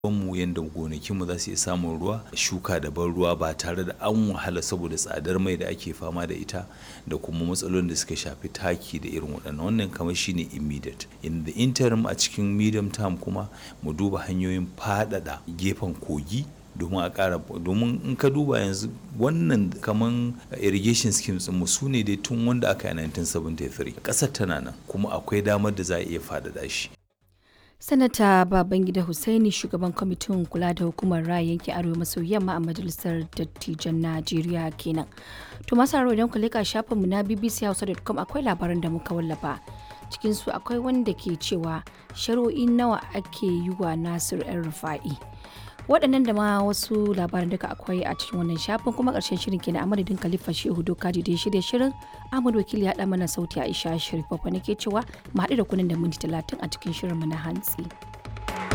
mu yadda gonakinmu za su iya samun ruwa shuka da ban ruwa ba tare da an wahala saboda tsadar mai da ake fama da ita da kuma matsalolin da suka shafi taki da irin waɗannan wannan kamar shine immediate in the interim a cikin medium term kuma mu duba hanyoyin faɗaɗa gefen kogi domin a ƙara domin in ka duba yanzu wannan kaman irrigation schemes mu su ne dai tun wanda aka yi 1973 ƙasar tana nan kuma akwai damar da za a iya faɗaɗa shi sanata babangida hussaini shugaban kwamitin kula da hukumar raya yankin arewa maso yamma a majalisar dattijan najeriya kenan to masu haro idan ku leka shafinmu na bbchausa.com akwai labaran da muka wallafa cikin su akwai wanda ke cewa shari'o'i nawa ake yi wa nasir yan rufa'i waɗannan da ma wasu labaran duka akwai a cikin wannan shafin kuma ƙarshen shirin kenan a madadin khalifa shehu dokaji da ya shirya shirin ahmad wakili ya ɗa mana sauti aisha sharif babba nake cewa mu haɗu da kunan da minti talatin a cikin shirin mu na hantsi.